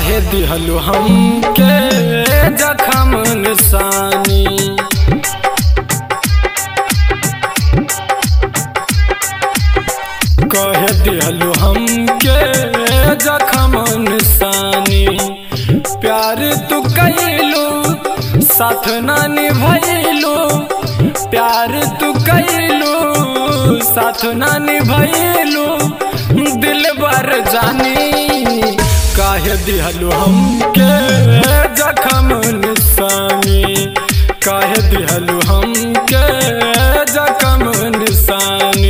काहे दिहलु हमके जखम निशानी कहे दिहलु हमके जखम निशानी प्यार तू कैलू साथ ना निभैलू प्यार तू कैलू साथ ना निभैलू दिल बर जानी काहे दिहलु हमके जखम निशानी काहे दिहलु हमके जखम निशानी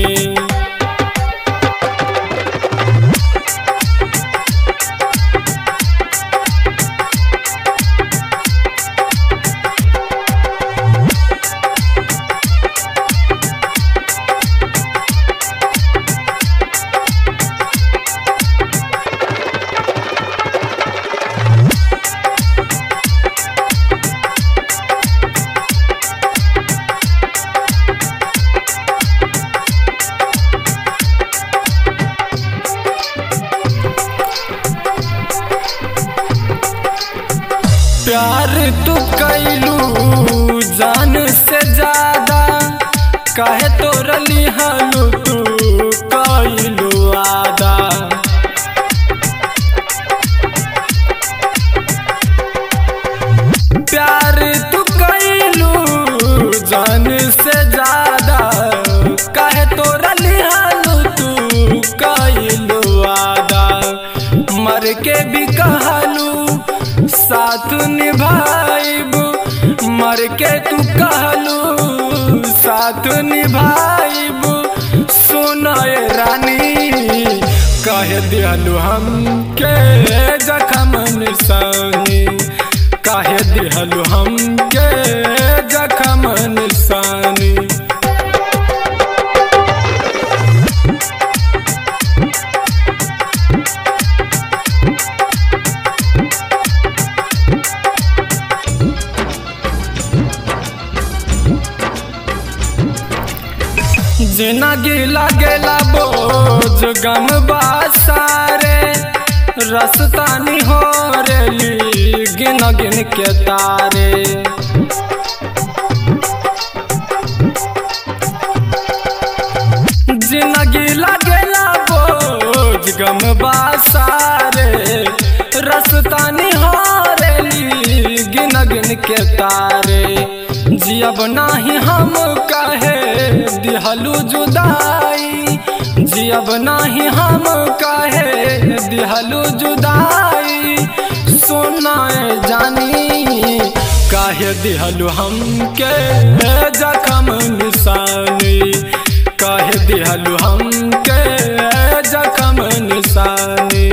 प्यार तू कैलू जान से ज्यादा काहे तोर लिहलू तू कैलू आदा प्यार तू कैलू जान से ज्यादा काहे तोर लिहलू तू कैलू आदा मर के भी कहलू साथ निभाइब मर के तू कहलू साथ निभाइब सुनय रानी कह दिहलू हमके जखम निशानी कह दिहलू हमके जखम निशानी जिंदगी लगेला बोझ गम बासारे रसतानी हो रेली गिन गिन के तारे जिंदगी लगेला बोझ गम बासारे रसतानी हो रेली गिन गिन के तारे जियब नाही हम कहे दिहलू जुदाई जियब नाही हम कहे दिहलू जुदाई सुनाए जानी काहे दिहलू हमके जखम निशानी काहे दिहलू हमके जखम निशानी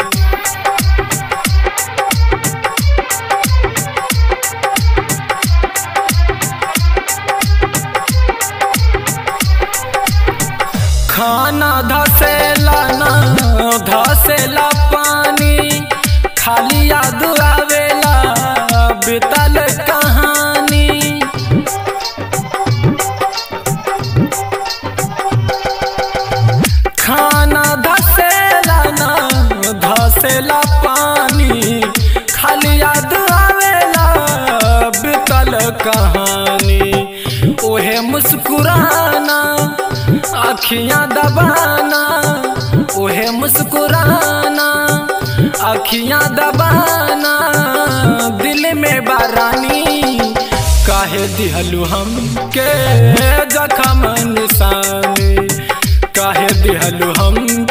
खाना धसेला ना धसेला पानी खाली याद आवेला बितल कहानी खाना धसेला ना धसेला पानी खाली याद आवेला बितल कहानी ओहे मुस्कुराना अखियां दबाना ओहे मुस्कुराना अखियां दबाना दिल में बारानी काहे दिहलू हमके जखम निशानी काहे दिहलू हम